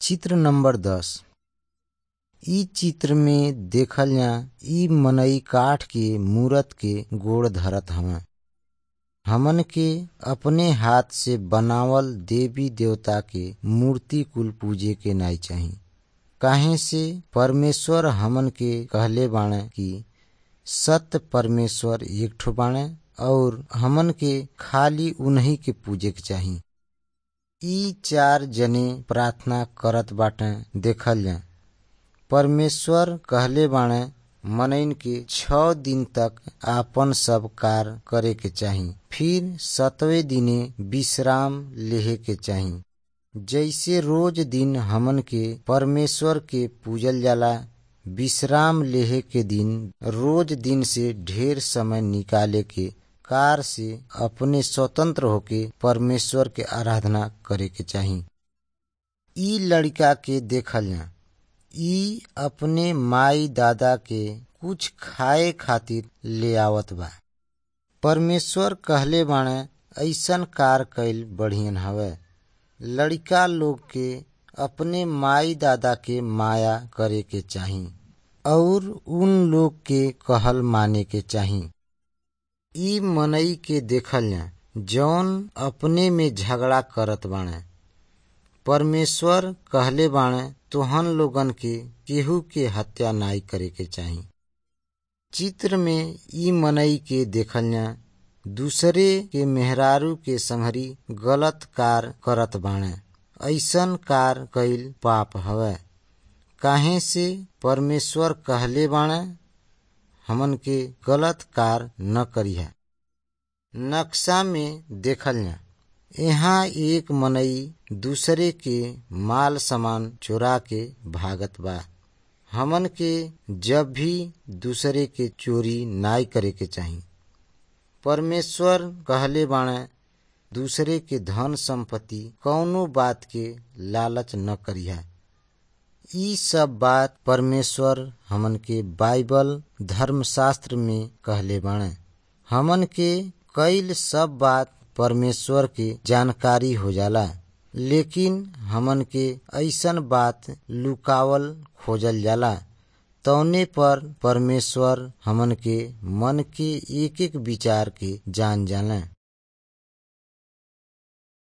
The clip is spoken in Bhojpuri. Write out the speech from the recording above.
चित्र नंबर दस इ चित्र में देखल जा इ मनई काठ के मूरत के गोड़ धरत हवन हमन के अपने हाथ से बनावल देवी देवता के मूर्ति कुल पूजे के नाई चाही काहे से परमेश्वर हमन के कहले बाणे कि सत्य परमेश्वर एक ठो बाणे और हमन के खाली उन्हीं के पूजे के चाही ई चार जने प्रार्थना करत बाटे देखल जा परमेश्वर कहले बाणे मनइन के छ दिन तक आपन सब कार्य करे के चाही फिर सतवे दिने विश्राम लेहे के चाही जैसे रोज दिन हमन के परमेश्वर के पूजल जाला विश्राम लेहे के दिन रोज दिन से ढेर समय निकाले के कार से अपने स्वतंत्र होके परमेश्वर के आराधना करे के चाही ई लड़का के देखल जा ई अपने माई दादा के कुछ खाए खातिर ले आवत बा परमेश्वर कहले बाणे ऐसन कार कैल बढ़ियन हवे लड़का लोग के अपने माई दादा के माया करे के चाही और उन लोग के कहल माने के चाही ई मनई के देखल जा जौन अपने में झगड़ा करत बाणे परमेश्वर कहले बाणे तोहन लोगन के केहू के हत्या नाई करे के चाही चित्र में ई मनई के देखल जा दूसरे के मेहरारू के संहरी गलत कार करत बाणे ऐसन कार कैल पाप हवे काहे से परमेश्वर कहले बाणे हमन के गलत कार न करिहा नक्शा में देखल जा यहाँ एक मनई दूसरे के माल सामान चोरा के भागत बा हमन के जब भी दूसरे के चोरी नाई करे के चाही परमेश्वर कहले बाणे दूसरे के धन संपत्ति कौनो बात के लालच न करिहा ई सब बात परमेश्वर हमन के बाइबल धर्मशास्त्र में कहले बाणे हमन के कईल सब बात परमेश्वर के जानकारी हो जाला लेकिन हमन के ऐसन बात लुकावल खोजल जाला तौने पर परमेश्वर हमन के मन के एक एक विचार के जान जाने